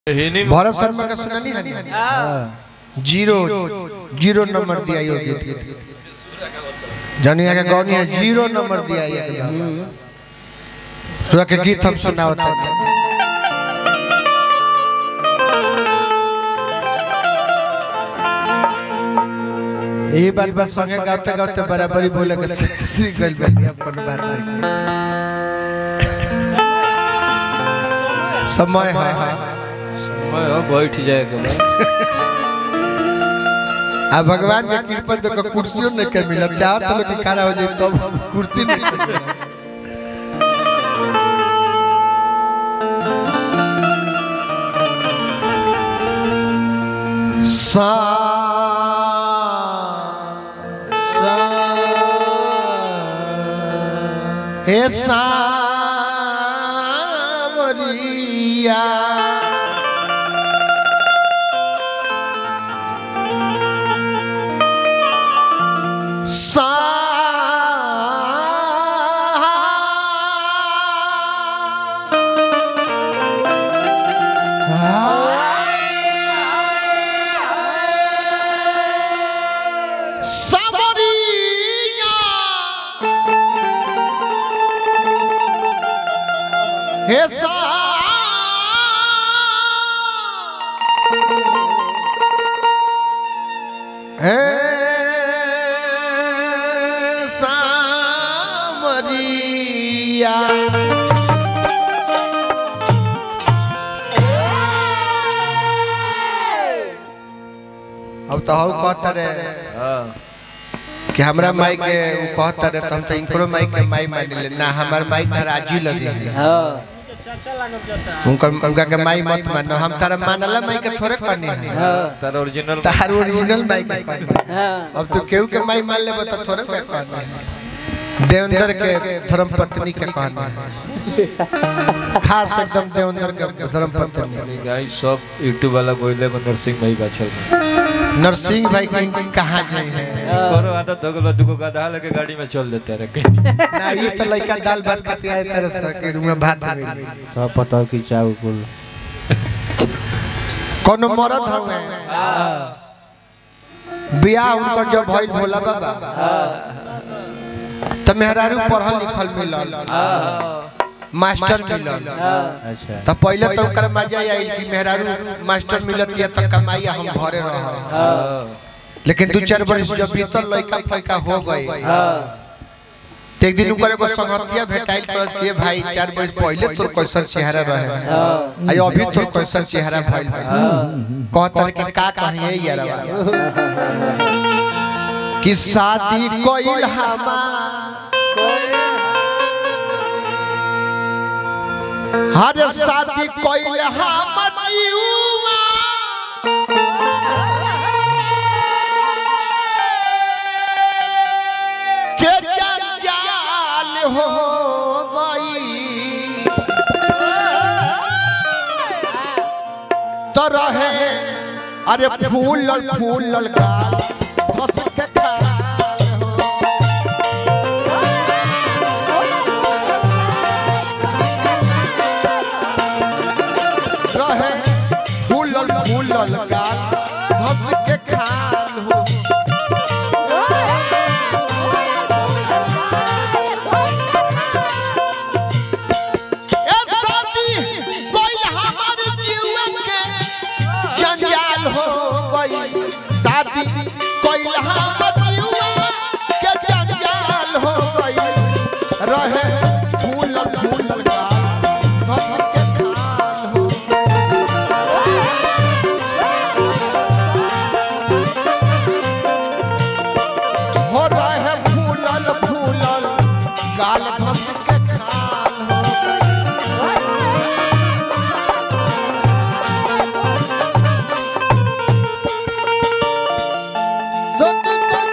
हिनी भरत शर्मा का सुना नहीं है जीरो जीरो नंबर दिया यो गीत के जानिया के गौनी है जीरो नंबर दिया ये एकदम सुना के गीत हम सुनावत हैं ये बात बस संगे गाते गाते बराबरी बोले के सीख गइल बानी अब कोनो बात नहीं समय है समय हो बैठ जाए के बाद। आ भगवान के कृपा तो को कुर्सियों नहीं के मिलत चाहत लोग के खड़ा हो जाए तब कुर्सी नहीं के मिलत। सा हे सावरिया सा सावरिया हे सा हे सामरिया अब तो हम कहता रहे हाँ कि हमरा माई के उ कहता रहे तो हम तो इनकरो माई के माई मान ले ना हमार माई तो राजी लगी है उनका उनका के माई मत मानो हम तारा मानला माई के थोड़े करनी है तार ओरिजिनल तार ओरिजिनल माई के करनी है। अब तू केहू के माई मान लेबो तो थोड़े पे करनी है देवेंद्र के धर्म पत्नी के कहनी है खास एकदम देवेंद्र के धर्म पत्नी गाइस सब यूट्यूब वाला कोइले को नरसिंह भाई बाछल नरसिंह भाई की कहाँ जाए हैं करो आदत हो गलो दुगो गधा लेके गाड़ी में चल देते रहे कहीं ना ये तो लड़का दाल भात खाते आए तरह से के रूम में भात मिली तो पता कि चाउ कुल कोनो मरद हवे बियाह उनकर जब भइल भोला बाबा त मेहरारू पढ़ल लिखल मिलल मास्टर मिलल अच्छा त पहिले तो ओकर मजा आइल कि मेहरारू मास्टर मिलत या त कमाई हम घरे रह लेकिन दू चार वर्ष जब बीतल लइका फैका हो गए त एक दिन ओकर एगो संगतिया भेटाइल करस के भाई चार वर्ष पहिले तोर कैसन चेहरा रहे आई अभी तोर कैसन चेहरा भइल बा कहतर कि का कहिए यार कि शादी कोइल हमार हर शादी कोइल हमर युवा के जंजाल हो गई तो रहे अरे फूल फूल गाल धस के खाल हो रहे फूलल फूलल गाल धस के खाल हो ए शादी कोइल हमर जीवन के जंजाल हो गई शादी कोइल हमर जीवन के जंजाल हो गई रहे फूलल फूलल गाल धस के खाल हो हो रहे फूलल फूलल गाल धस के खाल हो सत सत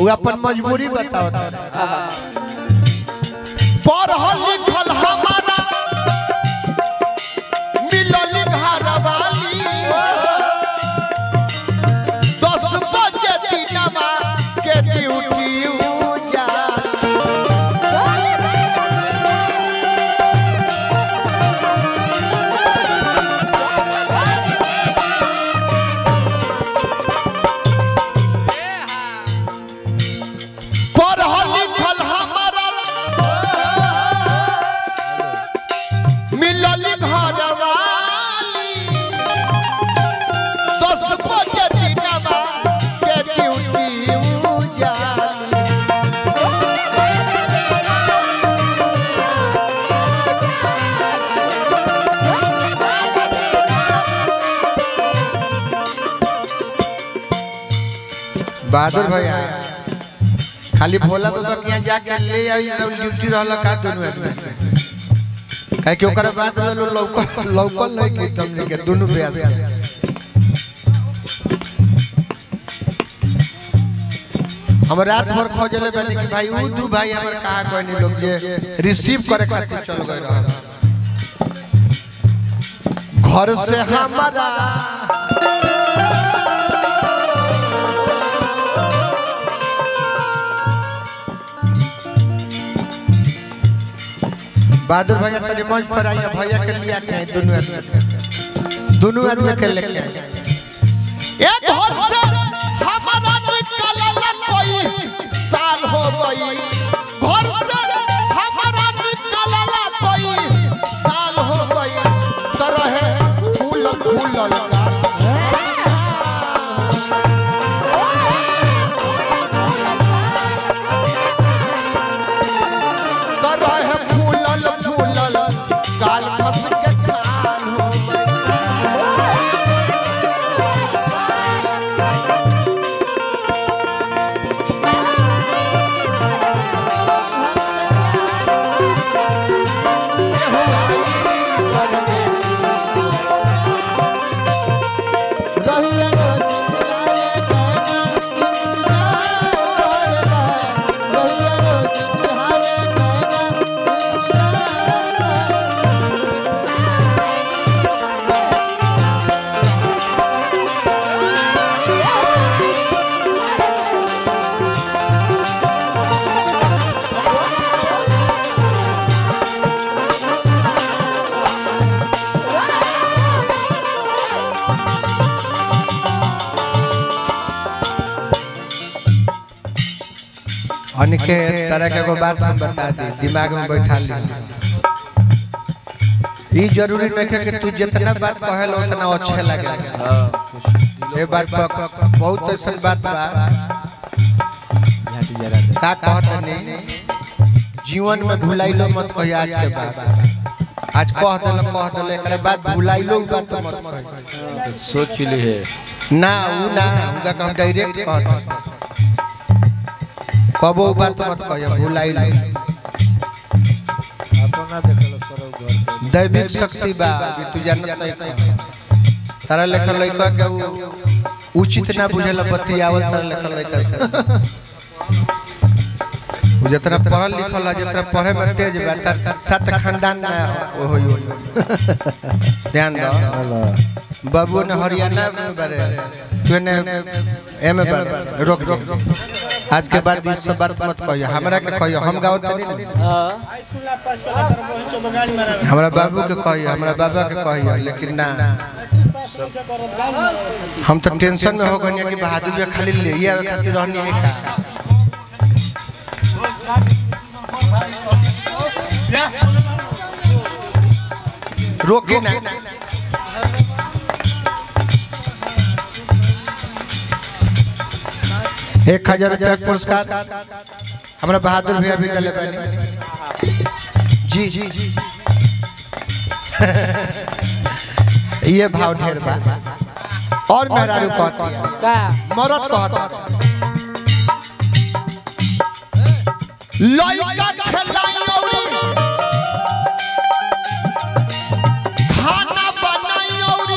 वो अपन मजबूरी बताओ पढ़ल लिखल हमारा मिलल घर वाली दस बजे दिनवा के ड्यूटी जा पढ़ल लिखल हमारा मिलल घर वाली दस बजे दिनवा के ड्यूटी उजाली बहादुर भैया खाली भोला बाबा के यहाँ जाके ले आई और ड्यूटी रहल का दोनों आदमी काहे कि ओकरा बाद में लोग लौकल लौकल नहीं कि तुमने के दोनों ब्यास के हम रात भर खोजले बने कि भाई ऊ दू भाई हमर कहां कोई नहीं लोग जे रिसीव करे खातिर चल गए रह घर से हमारा बहादुर भैया तेरे मंच पर आइए भैया के लिए आके आए दोनों आदमी दोनों आदमी के लेके आए एक घर से हमारा निकलला कोई साल हो गई घर से हमारा निकलला कोई साल हो गई तरह फूल फूल लगा तरह फूलल फूलल गाल खस के खान हो गई अनिके तरह के एगो बात हम बता दी दिमाग में बैठा ली ई जरूरी नहीं है कि तू जितना बात कहेल उतना अच्छे लगे हाँ, कुछ ये बात पर बहुत ऐसा बात बा झाटी जरा दे का कहत नहीं जीवन में भुलाइलो मत कही आज के बाद आज कह दिल कह दिल एकरे बाद भुलाइलो उ बात मत कही तो सोच ली है ना उ ना उनका हम डायरेक्ट कहत कबो उ बात मत कही भुलाइलो अपना देखल सर घर पे दैविक शक्ति बा अभी तू जानत नहीं का तारा लेखल लइका के उ उचित ना बुझेल बतियावल तारा लेखल लइका से उ जितना पढ़ल लिखल है जितना पढ़े में तेज बा तार सात खानदान ना ओ होई होई ध्यान दो हेलो बाबू ने हरियाणा में बारे तू ने एम में बारे रोक रोक आज के बाद इस सब बात मत कहियो हमरा के कहियो हम गाँव तनी ना हमरा बाबू के कहियो हमरा बाबा के कहियो लेकिन ना हम तो टेंशन में हो गए कि बहादुर जी खाली ले ही आवे खातिर रहनी है का रोके ना एक हजार रुपया के पुरस्कार हमरा बहादुर भैया भी दिले बानी जी जी ये भाव ढेर बा और मेहरारू कहती है का मरद कहता लइका खेलाई औरी खाना बनाई औरी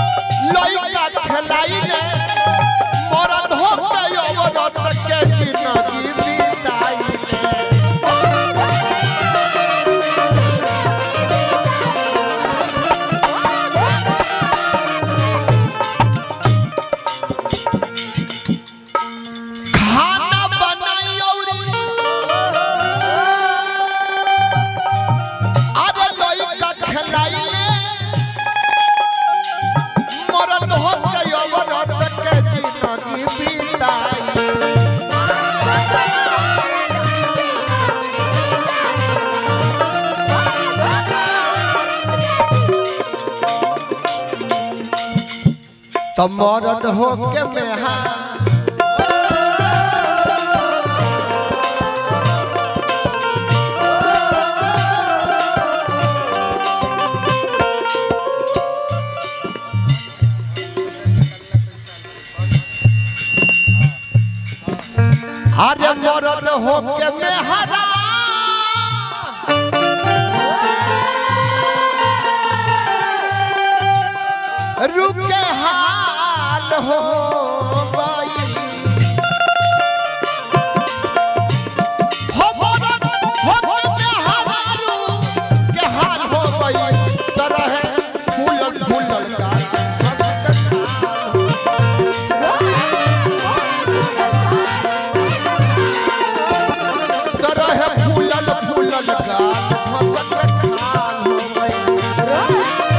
लइका खेलाई ने मरद हो के औरत के जिन तो मरद हो के मेहा अरे मरद हो के मेहरा रुके हाल हो गई हो मरद हो के मेहरा रुके हाल हो गई तरह फूलल फूलल का तरह फूलल फूलल का फसल खाल हो गई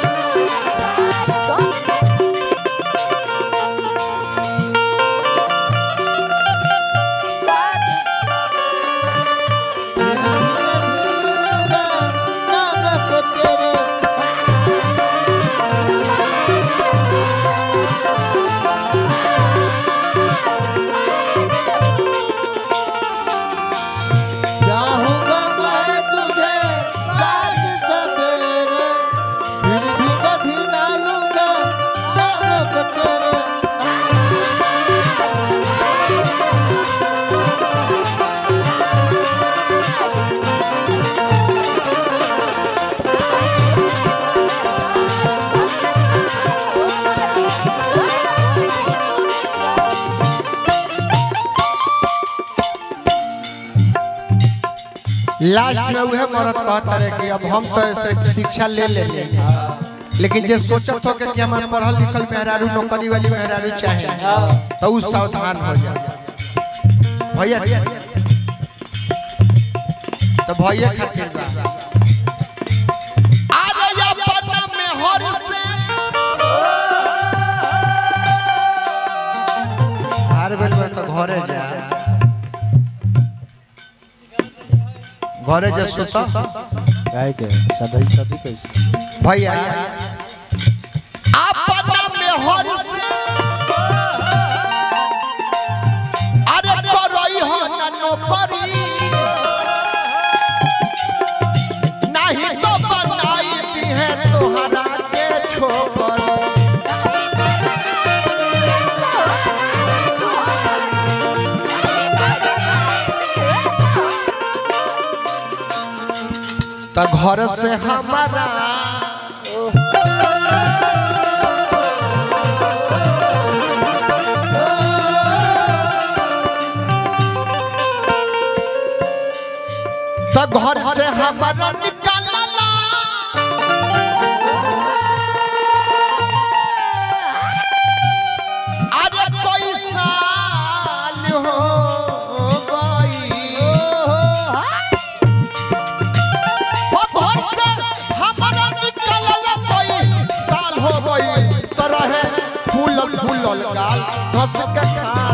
चाहूंगा मैं तुझे साज सवेरे फिर भी कभी ना लूंगा नाम तेरे लास्ट में वह मरद कहता रहे कि अब हम तो ऐसे शिक्षा ले ले ले लेकिन जे सोचत हो कि कि हमारे पढ़ल लिखल मेहरारू नौकरी वाली मेहरारू चाहे तो उ सावधान हो जा भैया तो भैया खातिर बा अरे अपन मेहर से हार बेल में तो घरे जा घरे जा सुता काय के सदी सदी कैसे भैया अपना मेहर से अरे करई हो ना नौकरी नहीं तो बनाई दी है तोहरा के छोकरी तो घर से हमारा तो घर से हमारा निकालला अरे कोई साल हो गई वो घर से हमारा निकलल कोई साल हो गई तरह फूलल फूलल गाल धस के खा